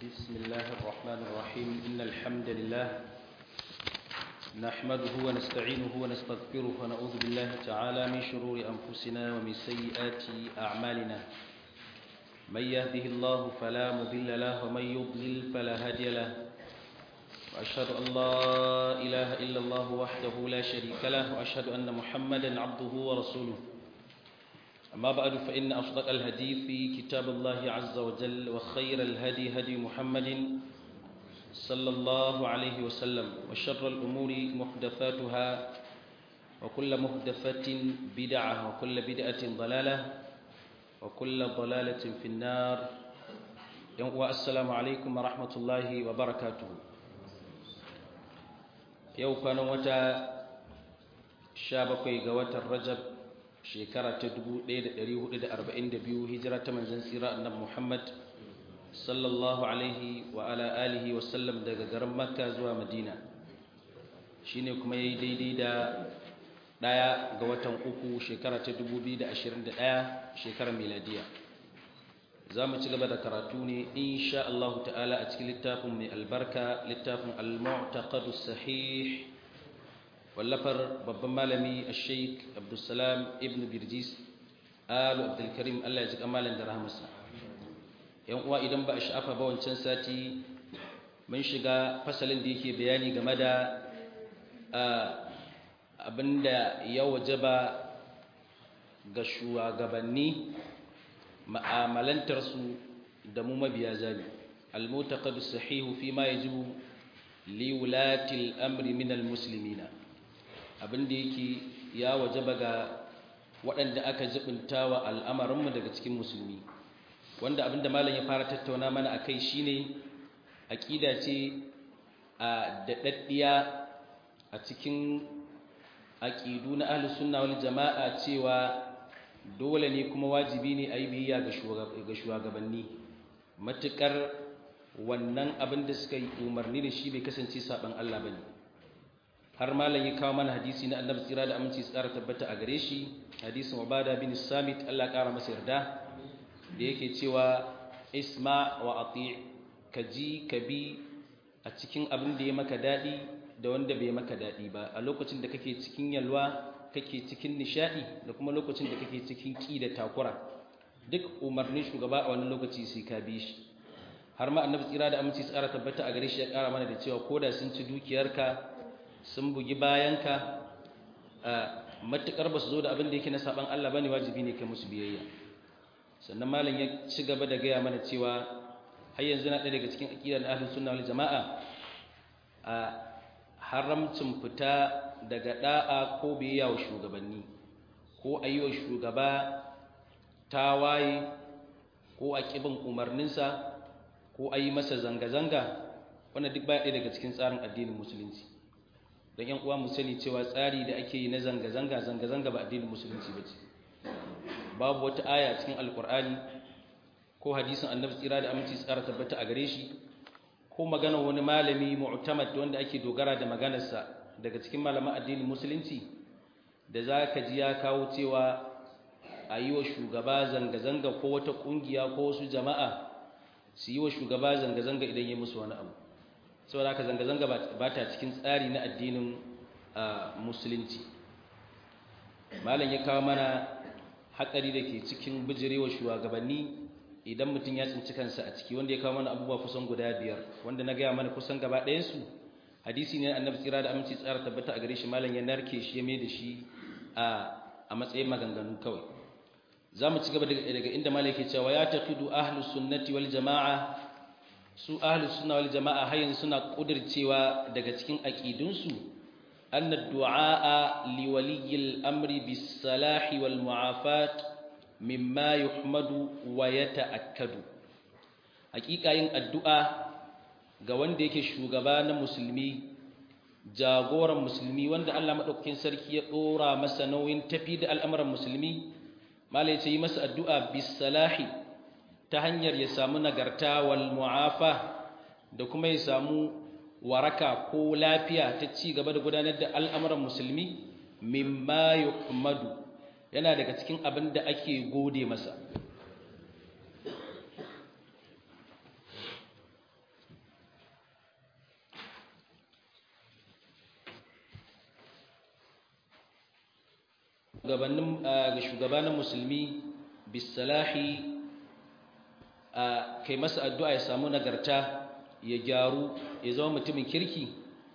بسم الله الرحمن الرحيم إن الحمد لله نحمده ونستعينه ونستغفره ونعوذ بالله تعالى من شرور أنفسنا ومن سيئات أعمالنا من يهده الله فلا مضل له ومن يضلل فلا هادي له وأشهد أن لا إله إلا الله وحده لا شريك له وأشهد أن محمدا عبده ورسوله أما بعد فإن أصدق الهدي في كتاب الله عز وجل وخير الهدي هدي محمد صلى الله عليه وسلم وشر الأمور محدثاتها وكل محدثة بدعة وكل بدعة ضلالة وكل ضلالة في النار والسلام عليكم ورحمة الله وبركاته yau kwanan wata sha bakwai ga watan rajab shekara ta 1442 hijira ta manzan tsira annabi muhammad sallallahu alaihi wa ala alihi wa sallam daga garin makka zuwa madina shine kuma yayi daidai da daya ga watan uku shekara ta 2021 shekarar miladiya za mu ci gaba da karatu ne insha Allah ta'ala a cikin littafin mai albarka littafin al-mu'taqad sahih wallafar babban malami al-sheikh abdulsalam ibn birjis alu abdulkarim Allah ya ji kamalan da rahmarsa yan uwa idan ba a sha'afa ba wancan sati mun shiga fasalin da yake bayani game da abinda ya wajaba ga shugabanni ma'amalantarsu da mu mabiya zabi al-mutaqad sahihu fi ma yajibu li wulati al-amri min al-muslimina abinda yake ya wajaba ga waɗanda aka jibinta wa al'amarinmu daga cikin musulmi wanda abinda malam ya fara tattauna mana akai shine aqida ce a daɗaɗɗiya a cikin aqidu na ahlus sunna wal jama'a cewa dole ne kuma wajibi ne a yi biyayya ga shugabanni matuƙar wannan abin da suka yi umarni da shi bai kasance saɓan Allah ba ne har malam ya kawo mana hadisi na annabi tsira da aminci tsara tabbata a gare shi hadisin ubada bin samit Allah ƙara masa yarda da yake cewa isma wa ati ka ji ka bi a cikin abin da ya maka daɗi da wanda bai maka daɗi ba a lokacin da kake cikin yalwa kake cikin nishadi da kuma lokacin da kake cikin ki da takura duk umarnin shugaba a wani lokaci sai ka bi shi har ma annabi tsira da aminci tsara tabbata a gare shi ya kara mana da cewa koda sun ci dukiyarka sun bugi bayanka matukar ba su zo da abin da yake na saban Allah bane wajibi ne kai musu biyayya sannan malam ya ci gaba da gaya mana cewa har yanzu na ɗaya daga cikin aqidar ahlus sunna wal jama'a a haramcin fita daga da'a ko biyayya wa shugabanni ko a yi wa shugaba tawaye ko a ƙibin umarninsa ko a yi masa zanga-zanga wannan duk baya ɗaya daga cikin tsarin addinin musulunci don yan uwa mu sani cewa tsari da ake yi na zanga-zanga zanga-zanga ba addinin musulunci ba ce babu wata aya cikin alkur'ani ko hadisin annabi tsira da aminci tsara tabbata a gare shi ko magana wani malami mu'tamad wanda ake dogara da maganarsa daga cikin malaman addinin musulunci da za ka ji ya kawo cewa a yi wa shugaba zanga-zanga ko wata ƙungiya ko wasu jama'a su yi wa shugaba zanga-zanga idan ya musu wani abu saboda haka zanga-zanga ba ta cikin tsari na addinin musulunci malam ya kawo mana hatsari da ke cikin bijirewa shugabanni idan mutum ya tsinci kansa a ciki wanda ya kawo mana abubuwa kusan guda biyar wanda na gaya mana kusan gaba ɗayansu hadisi ne annabi tsira da aminci tsara tabbata a gare shi malam ya narke shi ya mai da shi a matsayin maganganu kawai za mu ci gaba daga inda malam yake cewa ya taqidu ahlus sunnati wal jama'a su ahlus sunna wal jama'a har yanzu suna kudircewa daga cikin aqidunsu anna du'a li waliyil amri bis salahi wal mu'afat mimma yuhmadu wa yata'akkadu hakika yin addu'a ga wanda yake shugaba na musulmi jagoran musulmi wanda Allah madaukakin sarki ya dora masa nauyin tafi da al'amuran musulmi malai ce yi masa addu'a bis salahi ta hanyar ya samu nagarta wal mu'afa da kuma ya samu waraka ko lafiya ta ci gaba da gudanar da al'amuran musulmi mimma yuhmadu yana daga cikin abin da ake gode masa gabanin ga shugabanin musulmi bisalahi kai masa addu'a ya samu nagarta ya gyaru ya zama mutumin kirki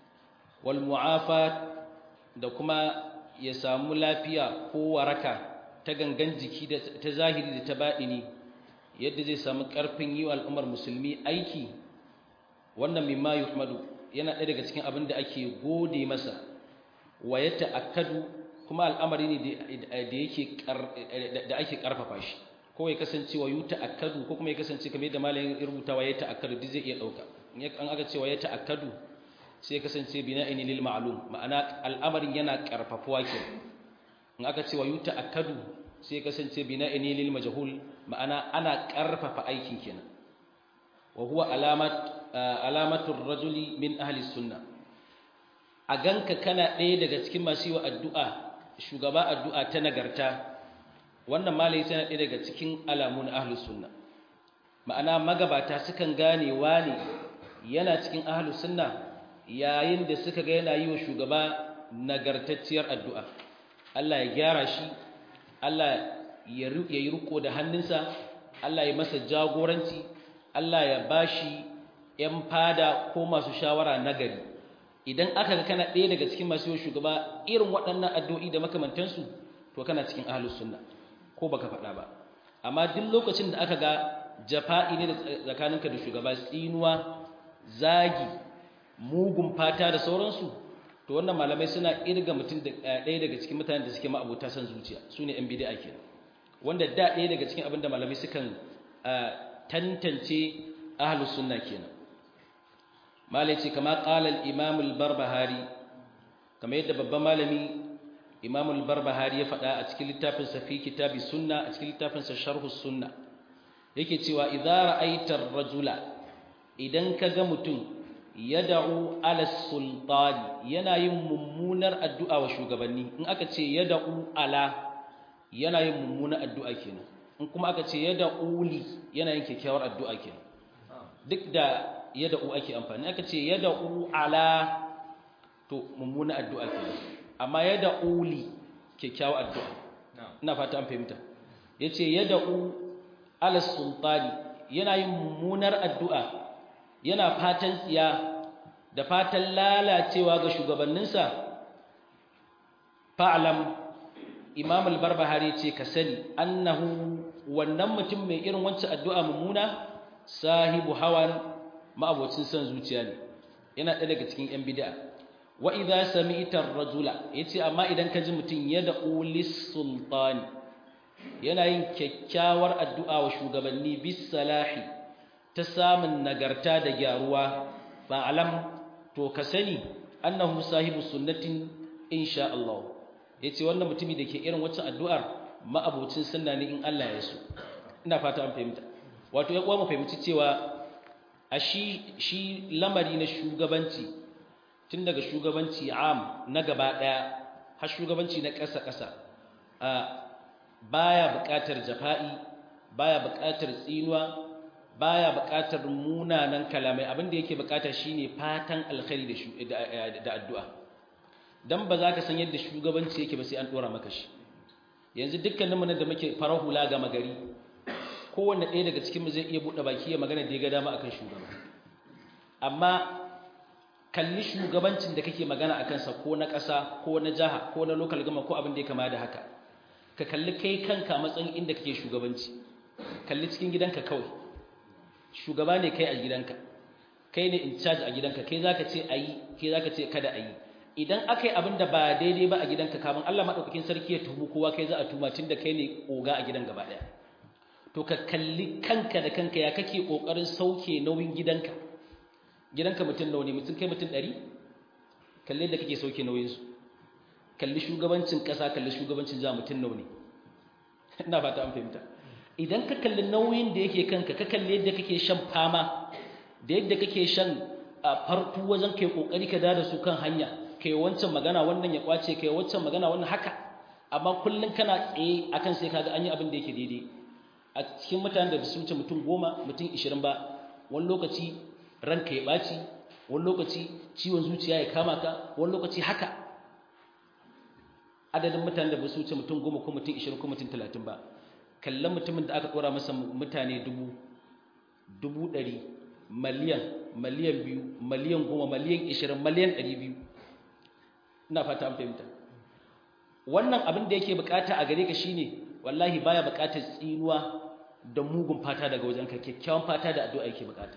wal mu'afa da kuma ya samu lafiya ko waraka ta gangan jiki da ta zahiri da ta baɗini yadda zai samu ƙarfin yi wa al'ummar musulmi aiki wannan mimma yuhmadu yana ɗaya daga cikin abin da ake gode masa wa ya ta'akkadu kuma al'amari ne da yake da ake ƙarfafa shi ko ya kasance wa yu ta'akkadu ko kuma ya kasance kamar yadda malamin rubuta wa ya ta'akkadu duk zai iya ɗauka an aka ce wa ya ta'akkadu sai ya kasance bina'ini lil ma'lum ma'ana al'amarin yana ƙarfafuwa ke in aka ce wa yu ta'akkadu sai ya kasance bina'ini lil majhul ma'ana ana ƙarfafa aikin kenan wa huwa alamat alamatur rajuli min ahli sunna a ganka kana ɗaya daga cikin masu yi wa addu'a shugaba addu'a ta nagarta wannan malai tana ɗaya daga cikin alamun ahli sunna ma'ana magabata sukan gane ne yana cikin ahli sunna yayin da suka ga yana yi wa shugaba nagartacciyar addu'a Allah ya gyara shi Allah ya yi riko da hannunsa Allah ya masa jagoranci Allah ya bashi ‘yan fada ko masu shawara nagari idan aka ga kana ɗaya daga cikin masu yau shugaba irin waɗannan addu'o'i da makamantansu to kana cikin ahalus sunna ko baka faɗa ba amma duk lokacin da aka ga jafa'i ne da tsakaninka da shugaba tsinuwa zagi mugun fata da sauransu to wannan malamai suna irga mutum da ɗaya daga cikin mutanen da suke ma'abota son zuciya su ne ‘yan bid'a kenan wanda da ɗaya daga cikin abin da malamai sukan tantance ahlus sunna kenan malai ce kama qala al-imam al-barbahari kama yadda babban malami imam al-barbahari ya faɗa a cikin littafin sa fi kitabi sunna a cikin littafin sa sharh sunna yake cewa idza ra'aita ar-rajula idan kaga mutum yad'u ala sultani yana yin mummunar addu'a wa shugabanni in aka ce yad'u ala yana yin mummunar addu'a kenan in kuma aka ce yad'u li yana yin kyakkyawar addu'a kenan duk da yad'u ake amfani aka ce yad'u ala to mummunar addu'a kenan amma yad'u li kyakkyawar addu'a ina fata an fahimta yace yad'u ala sultani yana yin mummunar addu'a yana fatan tsiya da fatan lalacewa ga shugabanninsa fa'alam imam al-barbahari ce ka sani annahu wannan mutum mai irin wancan addu'a mummuna sahibu hawan ma'abocin son zuciya ne yana ɗaya daga cikin ‘yan bida wa idha sami'ta ar-rajula yace amma idan ka ji mutum yad'u lis-sultani yana yin kyakkyawar addu'a wa shugabanni bis salahi ta samun nagarta da gyaruwa fa'alam to ka sani annahu sahibu sunnatin insha Allah yace wannan mutumi da ke irin waccan addu'ar ma'abocin sunna ne in Allah ya so ina fata an fahimta wato ya mu fahimci cewa a shi shi lamari na shugabanci tun daga shugabanci am na gaba daya har shugabanci na ƙasa ƙasa baya buƙatar jafa'i baya buƙatar tsinuwa baya buƙatar munanan kalamai abin da yake buƙata shine fatan alkhairi da da addu'a dan ba za ka san yadda shugabanci yake ba sai an dora maka shi yanzu dukkanin mu da muke farar hula ga magari kowanne ɗaya daga cikin mu zai iya buɗe baki ya magana da ya ga dama akan shugaba amma kalli shugabancin da kake magana akan sa ko na ƙasa ko na jaha ko na local gama ko abin da ya kama da haka ka kalli kai kanka matsayin inda kake shugabanci kalli cikin gidanka kawai shugaba ne kai a gidanka kai ne in charge a gidanka kai zaka ce ayi kai zaka ce kada ayi idan akai abin da ba daidai ba a gidanka kafin Allah madaukakin sarki ya tuhu kowa kai za a tuma tunda kai ne oga a gidan gaba daya to ka kalli kanka da kanka ya kake kokarin sauke nauyin gidanka gidanka mutum nawa ne mutum kai mutum 100 kalle da kake sauke nauyin su kalli shugabancin kasa kalli shugabancin za mutum nawa ne ina fata an fahimta idan ka kalli nauyin da yake kanka ka kalli yadda kake shan fama da yadda kake shan fartu wajen kai kokari ka da su kan hanya kai wancan magana wannan ya kwace kai wancan magana wannan haka amma kullun kana tsaye akan sai kaga an yi abin da yake daidai a cikin mutanen da su wuce mutum goma mutum ishirin ba wani lokaci ranka ya ɓaci wani lokaci ciwon zuciya ya kama ka wani lokaci haka adadin mutanen da ba su wuce mutum goma ko mutum ishirin ko mutum talatin ba kallon mutumin da aka ɗora masa mutane dubu dubu ɗari miliyan miliyan biyu miliyan goma miliyan ishirin miliyan ɗari biyu ina fata an fahimta wannan abin da yake bukata a gare ka shine wallahi baya bukatar tsinuwa da mugun fata daga wajen ka kyakkyawan fata da addu'a yake bukata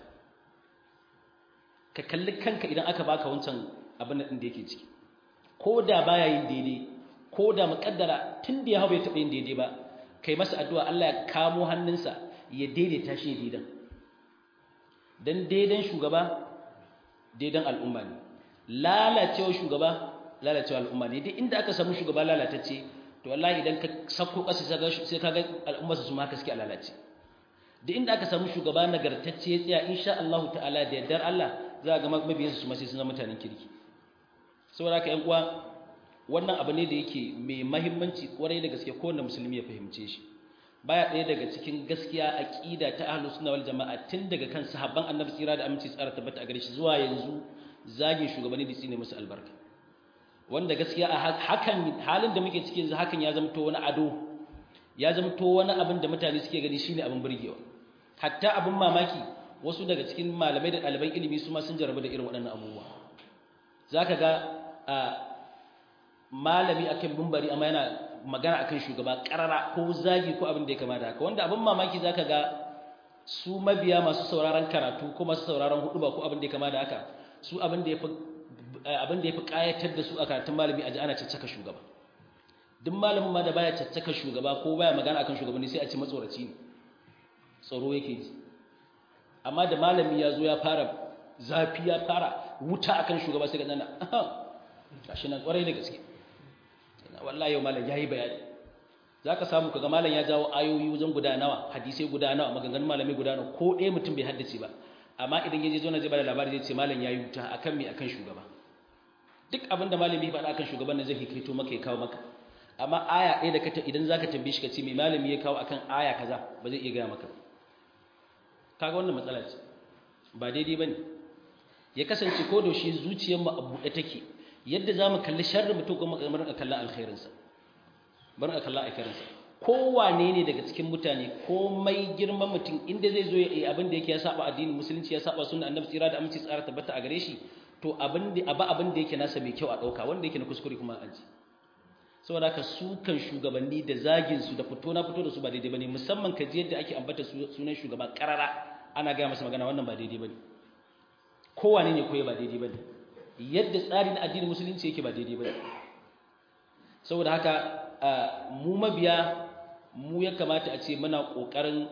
ka kalli kanka idan aka baka wancan abin da yake ciki ko da baya yin daidai ko da muƙaddara tun da ya hau bai taɓa yin daidai ba kai masa addu'a Allah ya kamo hannunsa ya daidaita shi daidan dan daidan shugaba daidan al'umma ne lalacewa shugaba lalacewa al'umma ne duk inda aka samu shugaba lalatacce to wallahi idan ka sako ƙasa sai ka ga al'umma su ma suke a lalace duk inda aka samu shugaba nagartacce ya tsaya insha Allah ta'ala da yardar Allah za ga mabiyansu su ma sai sun zama mutanen kirki saboda haka ƴan uwa wannan abu ne da yake mai mahimmanci kwarai da gaske kowanne musulmi ya fahimce shi baya ɗaya daga cikin gaskiya aqida ta ahlus sunna wal jama'a tun daga kan sahabban annabi tsira da aminci tsara tabbata a gare shi zuwa yanzu zagin shugabanni da tsine musu albarka wanda gaskiya a hakan halin da muke cikin yanzu hakan ya zamto wani ado ya zamto wani abin da mutane suke gani shine abin burgewa hatta abin mamaki wasu daga cikin malamai da ɗaliban ilimi su ma sun jarabu da irin waɗannan abubuwa zaka ga malami akan bumbari amma yana magana akan shugaba karara ko zagi ko abin da ya kama da haka wanda abin mamaki zaka ga su mabiya masu sauraron karatu ko masu sauraron huduba ko abin da ya kama da haka su abin da yafi abin da yafi kayatar da su a karatun malami aji ana caccaka shugaba duk malamin ma da baya caccaka shugaba ko baya magana akan shugabanni sai a ci matsoraci ne tsaro yake ji amma da malami ya zo ya fara zafi ya fara wuta akan shugaba sai ga nana gashi nan kwarai da gaske wallahi yau malam yayi bayani zaka samu kaga malam ya jawo ayoyi wajen guda nawa hadisai guda nawa maganganun malami guda nawa ko ɗaya mutum bai haddace ba amma idan yaje zo na zai bada labari zai ce malam yayi wuta akan me akan shugaba duk abin da malami ya faɗa akan shugaban nan zai hikaito maka ya kawo maka amma aya ɗaya da ka idan zaka tambaye shi ka ce me malami ya kawo akan aya kaza ba zai iya gaya maka ba kaga wannan matsala ce ba daidai bane ya kasance ko da shi zuciyar mu a buɗe take yadda za mu kalli sharri mutum kuma kamar a kallon alkhairinsa bari a kallon alkhairinsa kowane ne daga cikin mutane komai girman mutum inda zai zo ya yi abin da yake ya saba addinin musulunci ya saba sunna annabi tsira da aminci tsara tabbata a gare shi to abin da aba abin da yake nasa mai kyau a dauka wanda yake na kuskure kuma a ji saboda haka su kan shugabanni da zagin su da fito na fito da su ba daidai bane musamman ka ji yadda ake ambata sunan shugaba karara ana gaya masa magana wannan ba daidai bane kowane ne koyi ba daidai bane yadda tsari na addinin musulunci yake ba daidai ba saboda haka mu mabiya mu ya kamata a ce muna ƙoƙarin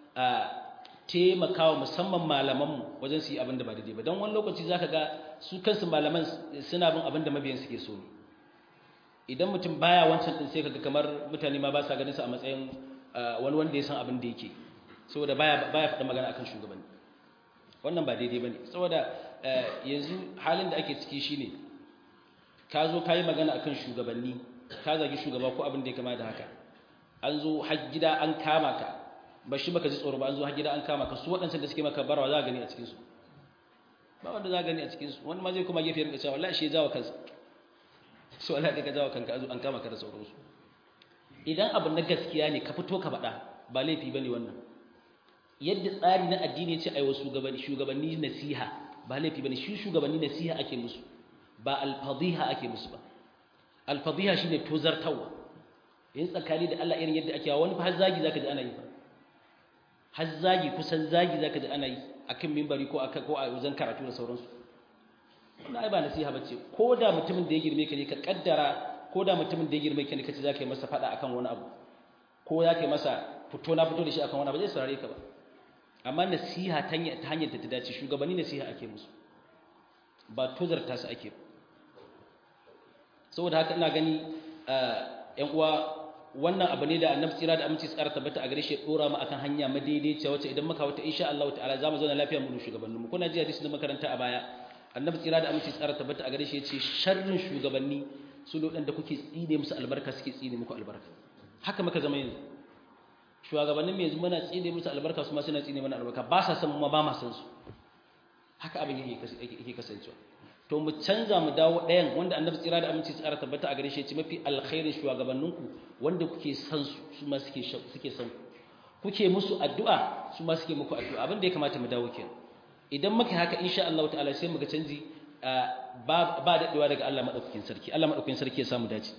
taimakawa musamman malamanmu wajen su yi abin da ba daidai ba don wani lokaci za ka ga su kansu malaman suna bin abin da mabiyan suke so ne idan mutum baya wancan ɗin sai ka ga kamar mutane ma ba sa ganin su a matsayin wani wanda ya san abin da yake saboda baya baya faɗa magana akan shugabanni wannan ba daidai ba ne saboda yanzu halin da ake ciki shine ka zo ka yi magana akan shugabanni ka zagi shugaba ko abin da ya kama da haka an zo har gida an kama ka ba shi baka ji tsoro ba an zo har gida an kama ka su waɗancan da suke maka barawa za a gani a cikinsu ba wanda za a gani a cikinsu wani ma zai kuma gefe rinka cewa wallahi shi ya jawo kansa su wallahi ka jawo kanka an kama ka da sauransu idan abu na gaskiya ne ka fito ka faɗa ba laifi bane wannan yadda tsari na addini ya ce aiwa shugabanni shugabanni nasiha ba laifi bane shi shugabanni nasiha ake musu ba alfadhiha ake musu ba alfadhiha shine tozartawa yin tsakani da Allah irin yadda ake wani fa har zagi zaka ji ana yi har zagi kusan zagi zaka ji ana yi akan minbari ko aka ko a wajen karatu da sauransu wannan ai ba nasiha bace ko da mutumin da ya girme ka ne ka kaddara ko da mutumin da ya girme ka ne kace zaka yi masa fada akan wani abu ko zaka yi masa fito na fito da shi akan wani abu zai saurare ka ba amma nasiha ta hanyar da ta dace shugabanni nasiha ake musu ba tozarta su ake saboda haka ina gani ƴan uwa wannan abu ne da annabi tsira da aminci tsara tabbata a gare shi ya dora mu akan hanya madaidaiciya wacce idan muka wata insha Allah ta'ala zamu zauna lafiya mu da shugabannin mu kuna ji hadisi da makaranta a baya annabi tsira da aminci tsara tabbata a gare shi yace sharrin shugabanni su da da kuke tsine musu albarka suke tsine muku albarka haka muka zama yanzu shugabannin yanzu muna tsine musu albarka su ma suna tsine mana albarka ba sa san mu ba ma san su haka abin yake yake kasancewa to mu canza mu dawo ɗayan wanda annabi tsira da aminci tsara tabbata a gare shi ya ce mafi alkhairin shugabanninku wanda kuke san su su ma suke suke san ku kuke musu addu'a su ma suke muku addu'a abin da ya kamata mu dawo kenan idan muka haka insha Allah ta'ala sai mu ga canji ba ba daɗewa daga Allah madaukakin sarki Allah madaukakin sarki ya samu dace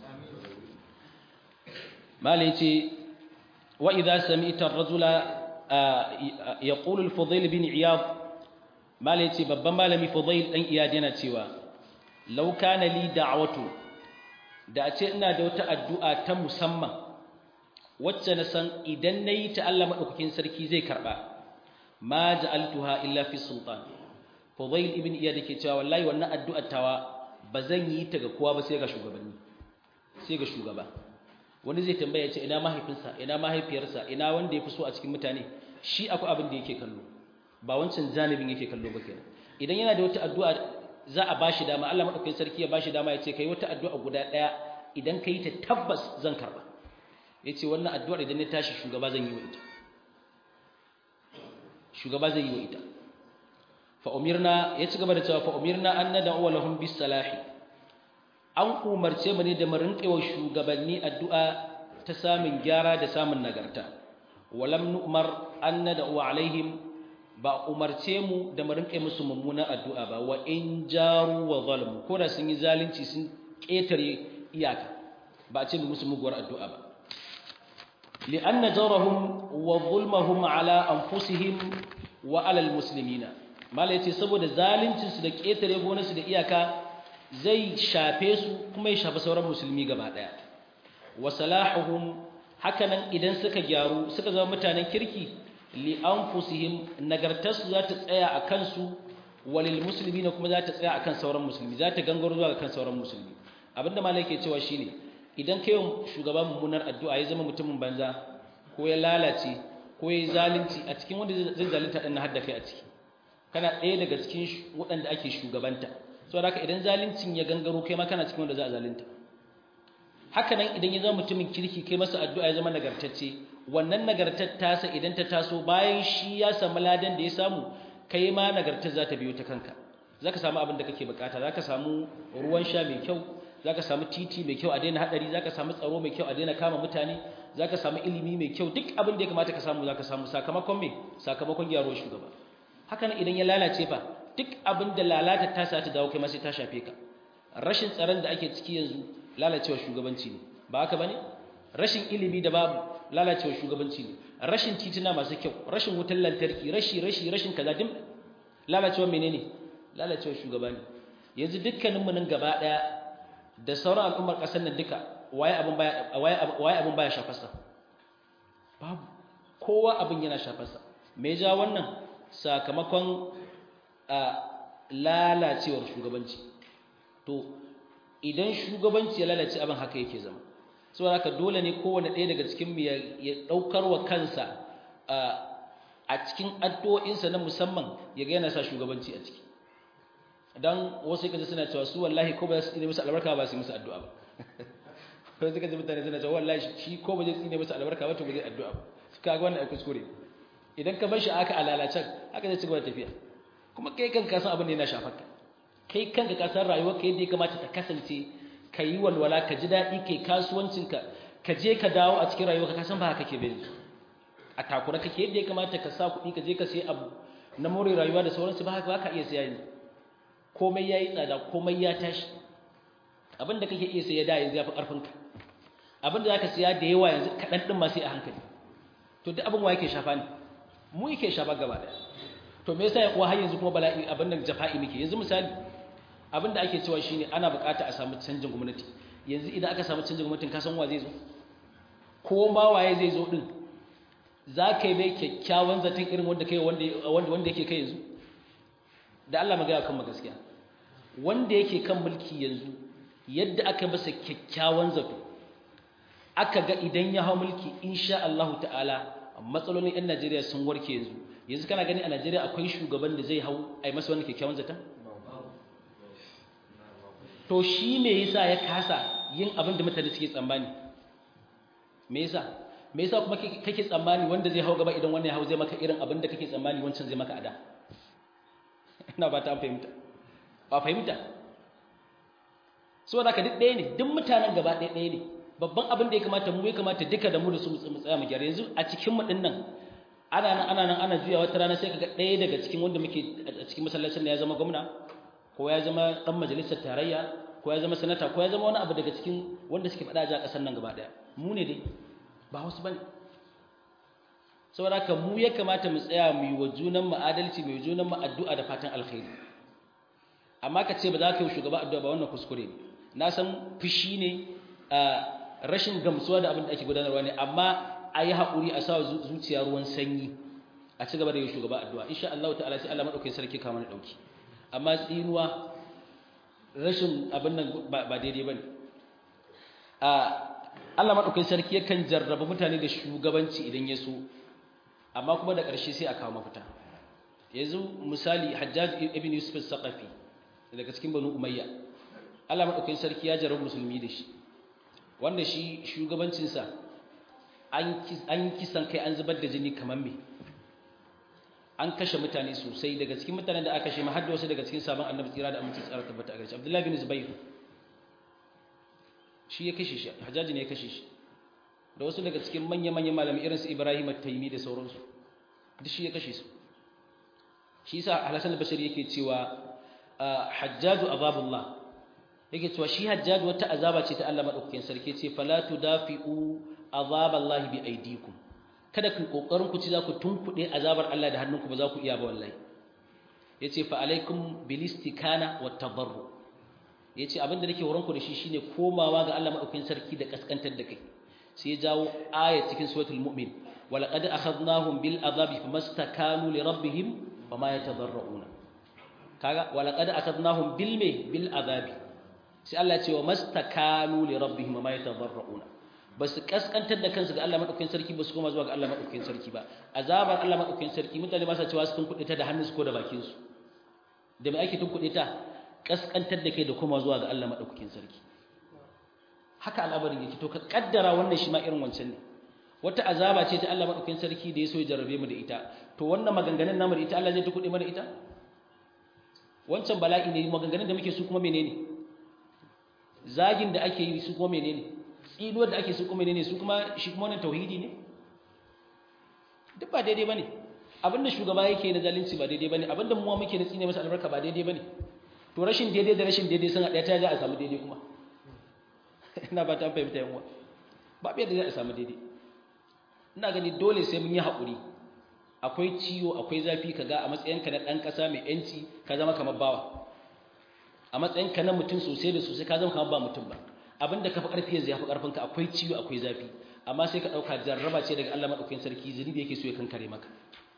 malai ce wa idza sami'ta ar-rajula yaqulu al-fudayl bin iyad malai ce babban malami fudayl dan iyad yana cewa law kana li da'watu da a ce ina da wata addu'a ta musamman wacce na san idan nayi ta Allah madaukakin sarki zai karba ma ja'altuha illa fi sultan fudayl ibn iyad yake cewa wallahi wannan addu'ar tawa bazan yi ta ga kowa ba sai ga shugabanni sai ga shugaba wani zai tambaya ce ina mahaifinsa ina mahaifiyarsa ina wanda ya fi so a cikin mutane shi akwai abin da yake kallo ba wancan janibin yake kallo ba kenan idan yana da wata addu'a za a bashi dama Allah madaukakin sarki ya bashi dama ya ce kai wata addu'a guda daya idan kai ta tabbas zan karba yace wannan addu'ar idan ya tashi shugaba zan yi wa ita shugaba zai yi wa ita fa umirna ya ci gaba da cewa fa umirna an nad'u lahum bis salahi an umarce mu ne da mu rinƙewa shugabanni addu'a ta samun gyara da samun nagarta walam nu'mar an nad'u alaihim ba umarce mu da mu rinƙe musu mummunan addu'a ba wa in jaru wa zalmu ko da sun yi zalunci sun ƙetare iyaka ba a ce mu musu muguwar addu'a ba li'anna jarahum wa zulmahum ala anfusihim wa ala almuslimina mala yace saboda zaluncin su da ƙetare gonarsu da iyaka zai shafe su kuma ya shafi sauran musulmi gaba daya wa salahuhum hakanan idan suka gyaru suka zama mutanen kirki li anfusihim nagartarsu za ta tsaya a kansu walil muslimina kuma za ta tsaya akan sauran musulmi za ta gangaro zuwa kan sauran musulmi abinda malai ke cewa shine idan kai shugaban mummunar addu'a ya zama mutumin banza ko ya lalace ko ya zalunci a cikin wanda zai zalunta din har da kai a ciki kana ɗaya daga cikin waɗanda ake shugabanta saboda haka idan zaluncin ya gangaro kai ma kana cikin wanda za a zalunta haka nan idan ya zama mutumin kirki kai masa addu'a ya zama nagartacce wannan nagartar tasa idan ta taso bayan shi ya samu ladan da ya samu kai ma nagartar za ta biyo ta kanka za ka samu abin da kake bukata za ka samu ruwan sha mai kyau za ka samu titi mai kyau a daina haɗari za ka samu tsaro mai kyau a daina kama mutane za ka samu ilimi mai kyau duk abin da ya kamata ka samu za ka samu sakamakon me sakamakon gyaruwar shugaba haka nan idan ya lalace fa duk abin da lalata ta sa ta dawo kai ma sai ta shafe ka rashin tsaron da ake ciki yanzu lalacewar shugabanci ne ba haka bane rashin ilimi da babu lalacewar shugabanci ne rashin tituna masu kyau rashin wutar lantarki rashi rashi rashin kaza din lalacewar menene lalacewar shugaba ne yanzu dukkanin mu nan gaba daya da sauran al'ummar kasar nan duka waye abin baya waye abin baya shafarsa babu kowa abin yana shafarsa me ja wannan sakamakon lalacewar shugabanci to idan shugabanci ya lalace abin haka yake zama saboda haka dole ne kowane ɗaya daga cikin mu ya ɗaukar wa kansa a cikin addu'o'insa na musamman ya ga yana sa shugabanci a ciki dan wasu kaje suna cewa su wallahi ko ba su tsine musu albarka ba su yi musu addu'a ba ko suka ji mutane suna cewa wallahi shi ko ba zai tsine musu albarka ba to ba zai addu'a ba suka ga wannan ai kuskure idan ka bar shi aka alalacen haka zai ci gaba da tafiya kuma kai kanka san abin da yana shafar ka kai kanka ka san rayuwarka yadda ya kamata ta kasance ka yi walwala ka ji daɗi kai kasuwancinka ka je ka dawo a cikin rayuwarka ka san ba haka ke bai a takura kake yadda ya kamata ka sa kuɗi ka je ka sai abu na more rayuwa da sauransu ba haka ba ka iya siya yanzu komai ya yi tsada komai ya tashi abin da kake iya siya da yanzu ya fi ƙarfinka abin da za ka siya da yawa yanzu kaɗan ɗin ma sai a hankali to duk abin wa yake shafa ne mu yake shafa gaba ɗaya to me yasa ya kuwa har yanzu kuma bala'i abin da jafa'i muke yanzu misali abin da ake cewa shine ana bukata a samu canjin gwamnati yanzu idan aka samu canjin gwamnatin ka san wa zai zo ko ma waye zai zo din za ka yi mai kyakkyawan zaton irin wanda kai wanda wanda yake kai yanzu da Allah magana kan gaskiya wanda yake kan mulki yanzu yadda aka masa kyakkyawan zato aka ga idan ya hau mulki insha Allah ta'ala matsalolin 'yan Najeriya sun warke yanzu yanzu kana gani a Najeriya akwai shugaban da zai hau a yi masa wani kyakkyawan zaton to shi me yasa ya kasa yin abin da mutane suke tsammani me yasa me yasa kuma kake tsammani wanda zai hau gaba idan wannan ya hau zai maka irin abin da kake tsammani wancan zai maka ada ina ba ta fahimta ba fahimta saboda haka duk ɗaya ne duk mutanen gaba ɗaya ɗaya ne babban abin da ya kamata mu ya kamata duka da mu da su mu tsaya mu gyara yanzu a cikin mu din nan ana nan ana nan ana juya wata rana sai kaga ɗaya daga cikin wanda muke a cikin masallacin da ya zama gwamna ko ya zama dan majalisar tarayya ko ya zama sanata ko ya zama wani abu daga cikin wanda suke faɗa a ƙasar nan gaba ɗaya mu ne dai ba wasu bane saboda haka mu ya kamata mu tsaya mu yi wa junan mu adalci mu yi junan mu addu'a da fatan alkhairi amma ka ce ba za ka yi shugaba addu'a ba wannan kuskure ne na san fushi ne a rashin gamsuwa da abin da ake gudanarwa ne amma a yi haƙuri a sa zuciya ruwan sanyi a ci gaba da yi shugaba addu'a insha Allah ta'ala sai Allah madaukakin sarki kama na dauki amma tsinuwa rashin abin nan ba daidai bane a Allah madaukakin sarki yakan jarraba mutane da shugabanci idan ya so amma kuma da ƙarshe sai a kawo mafita yanzu misali Hajjaj ibn Yusuf al-Saqafi daga cikin Banu Umayya Allah madaukakin sarki ya jarraba musulmi da shi wanda shi shugabancinsa an kisan kai an zubar da jini kamar me an kashe mutane sosai daga cikin mutanen da aka kashe ma hadda wasu daga cikin sabon annabi tsira da aminci tsara tabbata a gare shi Abdullahi bin Zubair shi ya kashe shi Hajjaji ne ya kashe shi da wasu daga cikin manya-manyan malamai irin su Ibrahim at-Taymi da sauransu duk shi ya kashe su shi yasa Al-Hasan al-Basri yake cewa Hajjaju azabullah yake cewa shi Hajjaj wata azaba ce ta Allah madaukakin sarki ce fala tudafi'u azaballahi bi aydikum kada ku kokarin ku ci za ku tunkuɗe azabar Allah da hannunku ba za ku iya ba wallahi yace fa alaikum bil istikana wat tadarru yace abinda nake horon ku da shi shine komawa ga Allah madaukakin sarki da kaskantar da kai sai ya jawo aya cikin suratul mu'min walaqad akhadnahum bil azabi famastakanu li rabbihim wama yatadarruna kaga walaqad akhadnahum bil me bil azabi sai Allah ya ce wa mastakanu li rabbihim wama yatadarruna basu kaskantar da kansu ga Allah madaukakin sarki basu koma zuwa ga Allah madaukakin sarki ba azabar Allah madaukakin sarki mutane ba sa cewa su tunkuɗe ta da hannunsu ko da bakin su da mai ake tunkuɗe ta kaskantar da kai da koma zuwa ga Allah madaukakin sarki haka al'amarin yake to ka kaddara wannan shi ma irin wancan ne wata azaba ce ta Allah madaukakin sarki da ya so ya jarrabe mu da ita to wannan maganganun namu da ita Allah zai tukuɗe mana ita wancan bala'i ne maganganun da muke su kuma menene zagin da ake yi su kuma menene tsinuwar da ake su kuma menene su kuma shi kuma wannan tauhidi ne duk ba daidai bane abinda shugaba yake na zalunci ba daidai bane abinda muwa muke na tsine masa albarka ba daidai bane to rashin daidai da rashin daidai sun haɗa ta za a samu daidai kuma ina ba ta fahimta yan uwa ba bai da za a samu daidai ina gani dole sai mun yi haƙuri akwai ciwo akwai zafi kaga a matsayinka na ɗan ƙasa mai yanci ka zama kamar bawa a matsayinka na mutum sosai da sosai ka zama kamar ba mutum ba abinda ka fi ƙarfi yanzu ya fi ƙarfinka akwai ciwo akwai zafi amma sai ka ɗauka jarraba ce daga Allah maɗaukakin sarki zunubi yake so ya kankare maka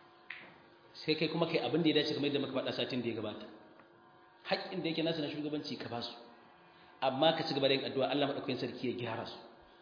sai kai kuma kai abin da ya dace kamar yadda muka faɗa satin da ya gabata haƙƙin da yake nasa na shugabanci ka ba su amma ka ci gaba da yin addu'a Allah maɗaukakin sarki ya gyara su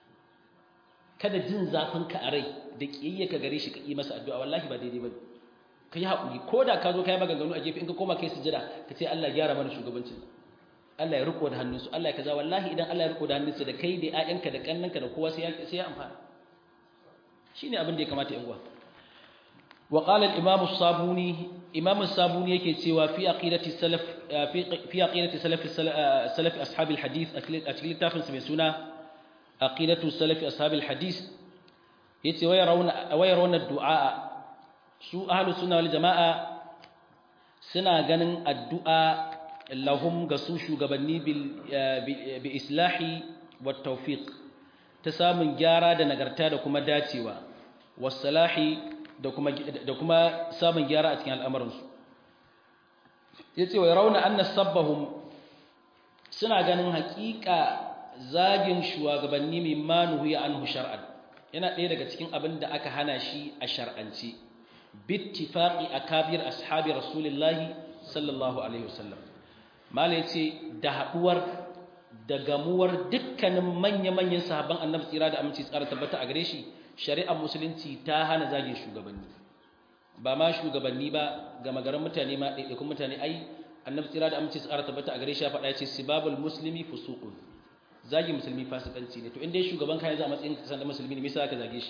kada jin zafin ka a rai da ƙiyayya ka gare shi ka yi masa addu'a wallahi ba daidai ba ka yi haƙuri ko da ka zo ka yi maganganu a gefe in ka koma kai sujada ka ce Allah gyara mana shugabancin Allah ya riko da hannunsu Allah ya kaza wallahi idan Allah ya riko da hannunsu da kai da ƴaƴanka da kannanka da kowa sai ya sai ya amfana shine abin da ya kamata yan uwa wa qala al-imam as-sabuni imam as-sabuni yake cewa fi aqidati salaf fi fi aqidati salaf salaf ashab al-hadith a cikin littafin sa mai suna aqidatu salaf ashab al-hadith yace waya rauna waya rauna du'a su ahlus sunna wal jamaa suna ganin addu'a lahum ga su shugabanni bi islahi wa tawfiq ta samun gyara da nagarta da kuma dacewa wasalahi da kuma da kuma samun gyara a cikin al'amuransu yace wa rauna anna sabbahum suna ganin haƙiƙa zagin shugabanni mimma nuhiya anhu shar'an yana ɗaya daga cikin abin da aka hana shi a shar'anci bittifaqi akabir ashabi rasulillahi sallallahu alaihi wasallam malai ce da haduwar da gamuwar dukkanin manya-manyan sahabban annabi tsira da aminci tsara tabbata a gare shi shari'ar musulunci ta hana zagin shugabanni ba ma shugabanni ba ga magaran mutane ma ɗaiɗaikun mutane ai annabi tsira da aminci tsara tabbata a gare shi ya faɗa ya ce sibabul muslimi fusuqun zagi musulmi fasikanci ne to in dai shugaban ka ya za a matsayin kasan da musulmi ne me yasa ka zage shi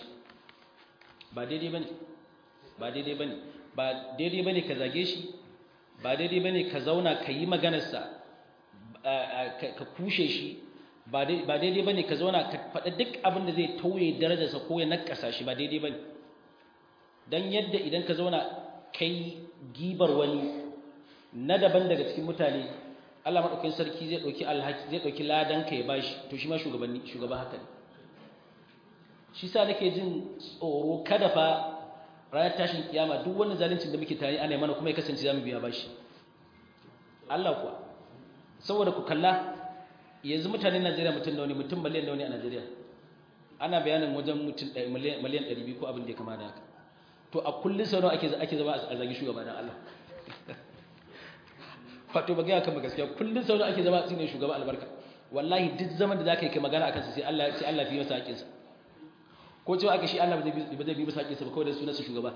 ba daidai bane ba daidai bane ba daidai bane ka zage shi ba daidai bane ka zauna ka yi maganarsa ka kushe shi ba daidai ba ne ka zauna ka faɗa duk abin da zai tauye darajarsa ko ya nakasa shi ba daidai ba ne don yadda idan ka zauna kai gibar wani na daban daga cikin mutane Allah maɗaukin sarki zai ɗauki alhaki zai ɗauki ladan ka ya bashi to shi ma shugabanni shugaba haka ne shi sa nake jin tsoro kada fa ranar tashin kiyama duk wannan zaluncin da muke tare ana mana kuma ya kasance zamu biya bashi Allah kuwa saboda ku kalla yanzu mutanen Najeriya mutum nawa ne mutum miliyan nawa ne a Najeriya ana bayanin wajen mutum miliyan 200 ko abin da ya kama da haka to a kullun sau nawa ake ake zama a zagi shugaba dan Allah wato ba ga kan gaskiya kullun sau nawa ake zama a tsine shugaba albarka wallahi duk zaman da zaka yi kai magana akan sa sai Allah sai Allah fi masa haƙinsa ko cewa aka shi Allah ba zai bi masa haƙinsa ba kawai da sunansa shugaba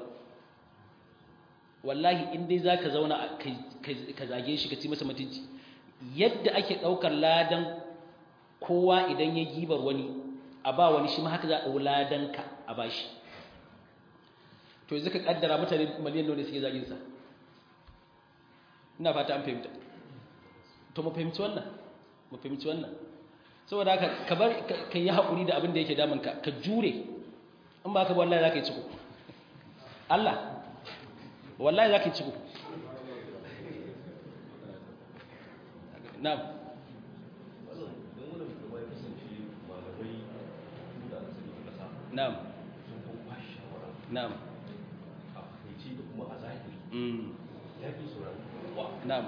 wallahi in dai zaka zauna ka zage shi ka ci masa mutunci yadda ake daukar ladan kowa idan ya gibar wani a ba wani shi ma haka za a ladan ka a bashi to yanzu ka kaddara mutane miliyan nawa ne suke zagin sa ina fata an fahimta to mu fahimci wannan mu fahimci wannan saboda haka ka bar ka yi haƙuri da abin da yake damun ka ka jure in ba ka ba wallahi za ka yi ciko Allah wallahi za ka yi ciko na'am na'am na'am na'am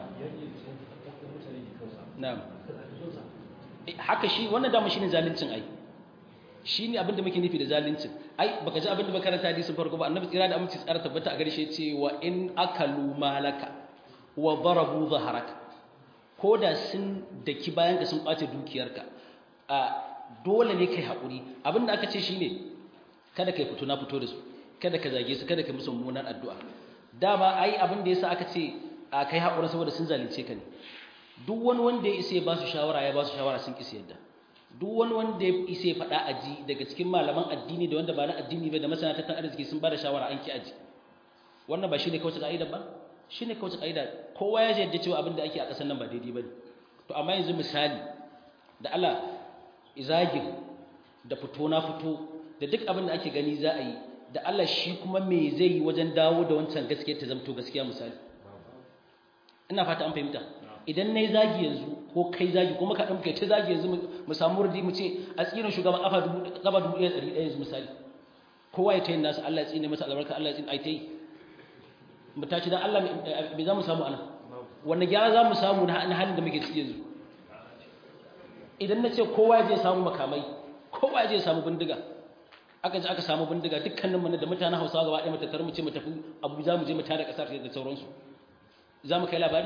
na'am haka shi wannan dama shine zaluncin ai shine abin da muke nufi da zaluncin ai baka ji abin da makaranta hadisin farko ba annabi tsira da aminci tsara tabbata a garshe ce wa in akalu malaka wa darabu zaharaka koda sun daki bayan ka sun kwace dukiyarka a dole ne kai hakuri abin da aka ce shine kada kai fito na fito da su kada ka zage su kada ka musu mummunan addu'a dama ai abin da yasa aka ce a kai hakuri saboda sun zalunce ka ne duk wani wanda ya isa ya ba su shawara ya ba su shawara sun kisa yadda duk wani wanda ya isa ya faɗa aji daga cikin malaman addini da wanda ba na addini ba da masana tattalin arziki sun ba da shawara an ki aji wannan ba shine kawai ka'ida ba shine kawai ka'ida kowa ya yadda cewa abin da ake a ƙasar nan ba daidai bane to amma yanzu misali da Allah izagin da fito na fito da duk abin da ake gani za a yi da Allah shi kuma me zai yi wajen dawo da wancan gaskiya ta zamto gaskiya misali ina fata an fahimta idan na yi zagi yanzu ko kai zagi kuma ka ɗauke ta zagi yanzu mu samu wurdi mu ce a tsirin shugaban ƙafa dubu ɗaya ɗari ɗaya yanzu misali kowa ya ta yin nasu Allah ya tsine masa albarka Allah ya tsine ai ta yi mu tashi dan Allah me za mu samu ana wanne gyara za mu samu na halin da muke ciki yanzu idan na ce kowa ya je samu makamai kowa ya je samu bindiga aka je aka samu bindiga dukkanin mu da mutanen Hausawa gaba ɗaya mu tattara mu ce mu tafi Abuja mu je mu tare ƙasar da sauransu za mu kai labari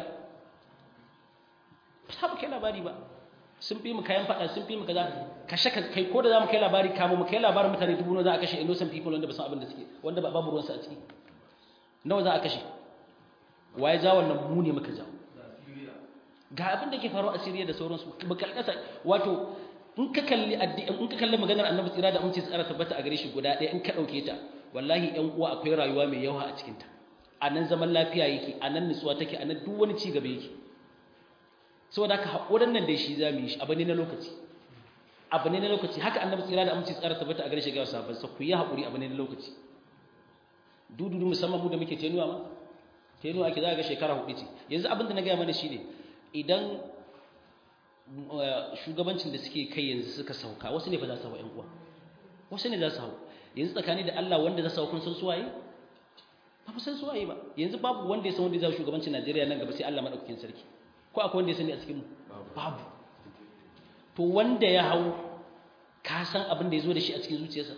ba mu kai labari ba sun fi mu kayan fada sun fi mu kaza kashe kai ko da za mu kai labari kamo mu kai labarin mutane dubu nawa za a kashe innocent people wanda ba san abin da suke wanda ba babu ruwansu a ciki nawa za a kashe waye ja wannan mu ne muka jawo ga abin da ke faruwa a Syria da sauransu ba kalkasa wato in ka kalli in ka kalli maganar Annabi tsira da aminci tsara tabbata a gare shi guda ɗaya in ka dauke ta wallahi ƴan uwa akwai rayuwa mai yawa a cikin ta anan zaman lafiya yake anan nutsuwa take anan duk wani ci gaba yake saboda haka haƙurin nan da shi za mu yi shi abu ne na lokaci abu ne na lokaci haka annabi tsira da aminci tsara tabbata a gare shi ga sahabban sa ku yi haƙuri abu ne na lokaci dududu musamman mu da muke tenuwa ma tenuwa ake za ga shekara hudu ce yanzu abin da na gaya mana shine idan shugabancin da suke kai yanzu suka sauka wasu ne ba za su hawa ƴan uwa wasu ne za su hawa yanzu tsakani da Allah wanda za su hawa kun san suwaye ba mu san suwaye ba yanzu babu wanda ya san wanda ya zama shugabancin Najeriya nan gaba sai Allah madaukakin sarki ko akwai wanda ya sani a cikinmu babu to wanda ya hau ka san abin da ya zo da shi a cikin zuciyarsa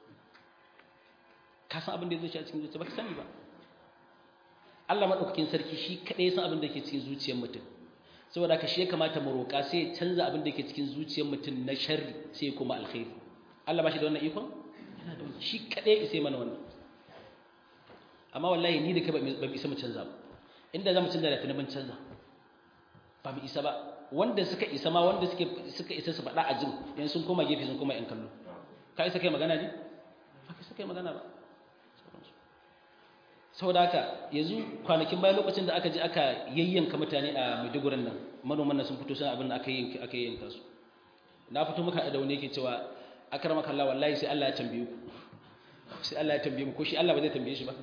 ka san abin da ya zo da shi a cikin zuciyarsa ba ka sani ba Allah maɗaukakin sarki shi kaɗai ya san abin da ke cikin zuciyar mutum saboda haka shi ya kamata mu roƙa sai ya canza abin da ke cikin zuciyar mutum na sharri sai ya koma alkhairi Allah ba shi da wannan ikon yana da wannan shi kaɗai ya sai mana wannan amma wallahi ni da kai ba mu isa mu canza ba inda za mu canza da tunanin canza ba mu isa ba wanda suka isa ma wanda suke suka isa su faɗa a jin yanzu sun koma gefe sun koma yan kallo ka isa kai magana ne ba ka isa kai magana ba saboda haka yanzu kwanakin bayan lokacin da aka je aka yayyanka mutane a Maiduguri nan manoman nan sun fito sun abin da aka yayyanka aka yayyanka su na fito muka da wani yake cewa akramaka Allah wallahi sai Allah ya tambaye ku sai Allah ya tambaye mu ko shi Allah ba zai tambaye shi ba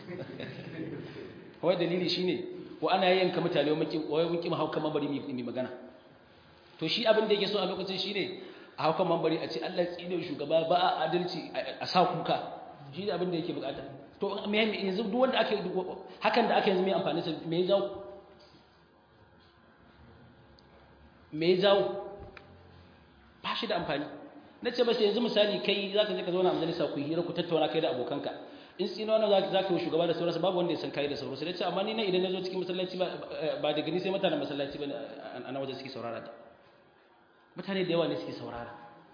kawai dalili shine ko ana yayyanka mutane wai mun ki mu haukan mambari mai magana to shi abin da yake so a lokacin shine a haukan mambari a ce Allah ya tsine shugaba ba a adalci a sa kuka shi ne abin da yake bukata to me yanzu duk wanda ake hakan da aka yanzu mai amfani sa me ya jawo me ya jawo ba shi da amfani na ce masa yanzu misali kai za ka je ka zauna a majalisa ku hira ku tattauna kai da abokanka in tsino wannan za ka yi shugaba da sauransu babu wanda ya san kai da sauransu da ce amma ni na idan na zo cikin masallaci ba da gani sai mutanen masallaci ba a na waje suke saurara da mutane da yawa ne suke saurara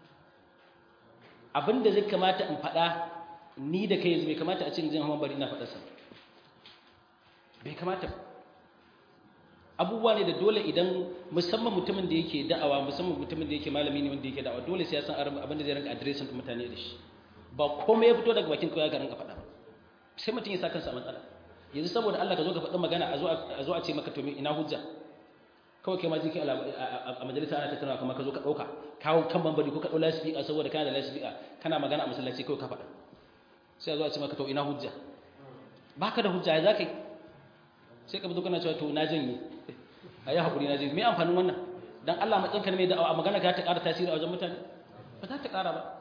abin da zai kamata in faɗa ni da kai yanzu bai kamata a cikin jin hawan bari ina faɗarsa bai kamata abubuwa ne da dole idan musamman mutumin da yake da'awa musamman mutumin da yake malami ne wanda yake da'awa dole sai ya san abin da zai rinka adiresin ɗin mutane da shi ba komai ya fito daga bakin kawai ga rinka faɗa ba sai mutum ya sa kansa a matsala yanzu saboda Allah ka zo ka faɗi magana a zo a ce maka to ina hujja kawai kai ma jiki a majalisa ana tattaunawa kamar ka zo ka ɗauka kawo kan bambari ko ka ɗau lasifika saboda kana da lasifika kana magana a masallaci kawai ka faɗa sai a zo a ce maka to ina hujja baka da hujja ya za ka yi sai ka fito kana cewa to na janye a yi haƙuri na janye me amfanin wannan don Allah matsanka mai da'awa a magana ka ta ƙara tasiri a wajen mutane ba za ta ƙara ba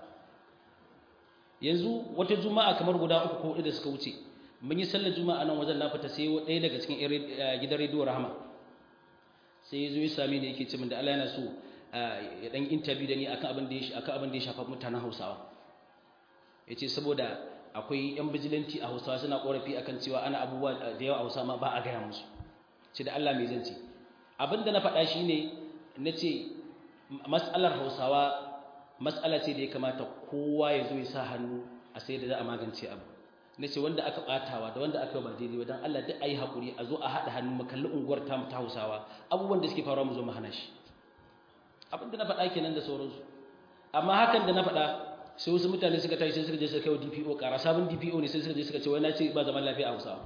yanzu wata juma'a kamar guda uku ko hudu da suka wuce mun yi sallar juma'a nan wajen na fita sai ɗaya daga cikin gidan rediyo rahama sai ya zo ya same ni yake ce min da Allah yana so ya dan interview da ni akan abin da ya akan abin da ya shafa mutanen Hausawa yace saboda akwai yan bijilanti a Hausawa suna korafi akan cewa ana abubuwa da yawa a Hausawa ma ba a gaya musu ce da Allah mai zance abin da na faɗa shine nace mas'alar Hausawa mas'ala ce da ya kamata kowa ya zo ya sa hannu a sai da za a magance abu nace wanda aka batawa da wanda aka ba daidai dan Allah duk ayi hakuri a zo a hada hannu mu kalli unguwar ta ta Hausawa abubuwan da suke faruwa mu zo mu hana shi abin da na faɗa kenan da sauransu amma hakan da na faɗa sai wasu mutane suka tashi sai suka je suka kai wa DPO ƙara sabon DPO ne sai suka je suka ce wai na ce ba zaman lafiya a Hausawa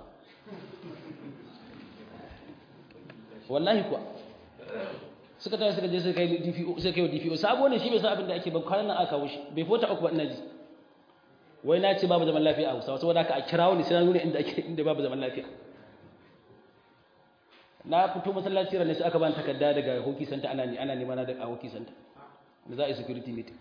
wallahi kuwa suka tashi suka je suka kai DPO suka kai wa DPO sabo ne shi bai san abin da ake ba kwanan nan aka kawo shi bai fota uku ba ina ji wai na ce babu zaman lafiya a Hausawa saboda haka a kirawo ne sai na nuna inda ake inda babu zaman lafiya na fito masallaci ranar sai aka bani takarda daga hockey center ana ne ana nema na daga hockey center da za a yi security meeting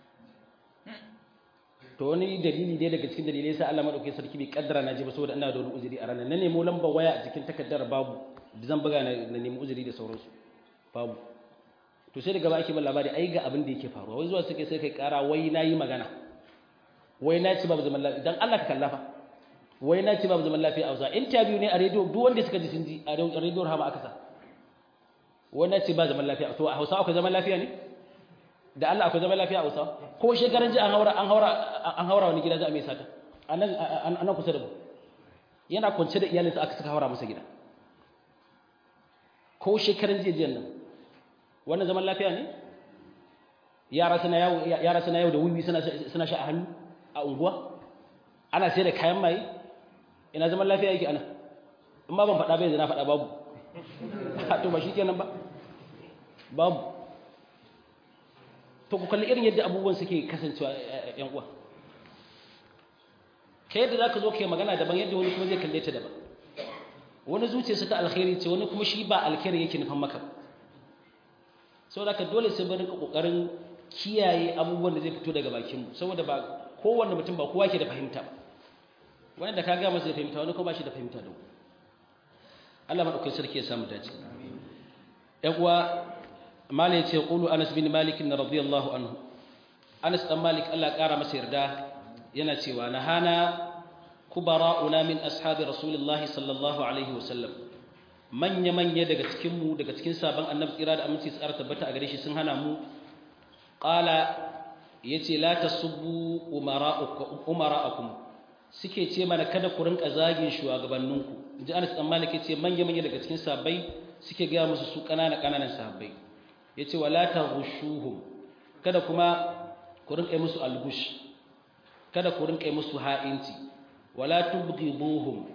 to wani dalili dai daga cikin dalilai sai Allah madaukakin sarki bai kaddara na je ba saboda ina da wani uzuri a ranar na nemo lambar waya a cikin takardar babu da zan buga na nemi uzuri da sauransu babu to sai daga ba ake ban labari ai ga abin da yake faruwa wai zuwa suke sai kai kara wai nayi magana wai na ci babu zaman lafiya dan Allah ka kallafa wai na ci babu zaman lafiya a Hausa interview ne a radio duk wanda suka ji sun ji a radio Rahama aka sa wai na ci ba zaman lafiya to a Hausa akwai zaman lafiya ne da Allah akwai zaman lafiya a Hausa ko shekaran ji an haura an haura an haura wani gida za a mai sata anan anan kusa da mu yana kwance da iyalinsa aka saka haura masa gida ko shekaran ji jiyan nan wannan zaman lafiya ne yara suna yawo yara suna yawo da wiwi suna suna sha a hannu a unguwa ana sai da kayan maye ina zaman lafiya yake ana in ba ban faɗa bai zana faɗa babu to ba shi kenan ba babu to ku kalli irin yadda abubuwan suke kasancewa yan uwa ka yadda za ka zo kai magana daban yadda wani kuma zai kalle ta daban wani zuciyarsa ta alkhairi ce wani kuma shi ba alkhairi yake nufan maka saboda ka dole sai bari ka kokarin kiyaye abubuwan da zai fito daga bakinmu saboda ba kowanne mutum ba kowa ke da fahimta ba wani da ka ga masa da fahimta wani ko ba shi da fahimta da Allah madaukakin sarki ya samu dace ɗan uwa malai ce qulu Anas bin Malik radiyallahu anhu Anas dan Malik Allah ƙara masa yarda yana cewa nahana kubara'una min ashabi rasulullah sallallahu alaihi wasallam manya manya daga cikin mu daga cikin sabon annabi tsira da aminci tsara tabbata a gare shi sun hana mu qala yace la tasubbu umara'ukum umara'akum suke ce mana kada ku rinka zagin shugabanninku inji Anas dan Malik yace manya manya daga cikin sahabbai suke ga musu su kanana kananan sahabbai yace wala taghushuhum kada kuma ku rinka musu algush kada ku rinka musu ha'inci wala tubghiduhum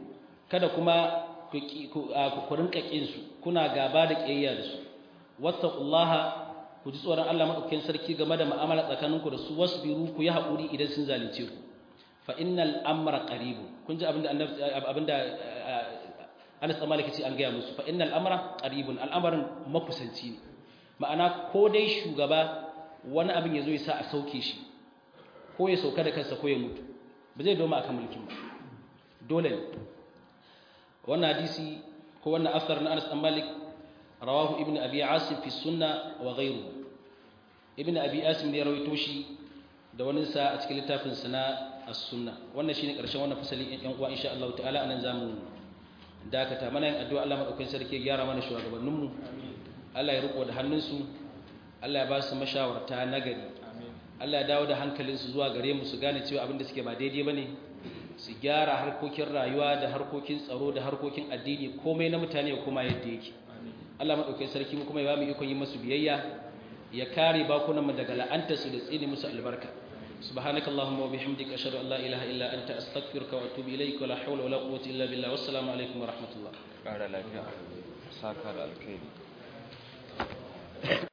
kada kuma ku rinka kin su kuna gaba da kiyayya da su wattaqullaha ku ji tsoron Allah madaukakin sarki game da mu'amala tsakaninku da su wasbiru ku yi haƙuri idan sun zalunce ku fa innal amra qaribun kun ji abinda abinda Anas dan Malik ce an gaya musu fa innal amra qaribun al'amarin makusanci ne ma'ana ko dai shugaba wani abin yazo ya sa a sauke shi ko ya sauka da kansa ko ya mutu ba zai doma akan mulkin ba dole ne wannan hadisi ko wannan asar na Anas dan Malik rawahu ibn abi asim fi sunna wa ghayruhu ibn abi asim ne rawaito shi da wani sa a cikin littafin sa na as-sunna wannan shine karshen wannan fasali yan uwa insha Allah ta'ala anan zamu dakata mana yin addu'a Allah madaukakin sarki ya gyara mana shugabannin mu Allah ya riko da hannunsu Allah ya ba su mashawarta nagari Allah ya dawo da hankalinsu zuwa gare mu su gane cewa abin da suke ba daidai bane su gyara harkokin rayuwa da harkokin tsaro da harkokin addini komai na mutane ya koma yadda yake Allah madaukakin sarki mu kuma ya ba mu ikon yi musu biyayya ya kare bakunan mu daga la'antarsu da tsine musu albarka سبحانك اللهم وبحمدك أشهد أن لا إله إلا أنت أستغفرك وأتوب إليك ولا حول ولا قوة إلا بالله والسلام عليكم ورحمة الله.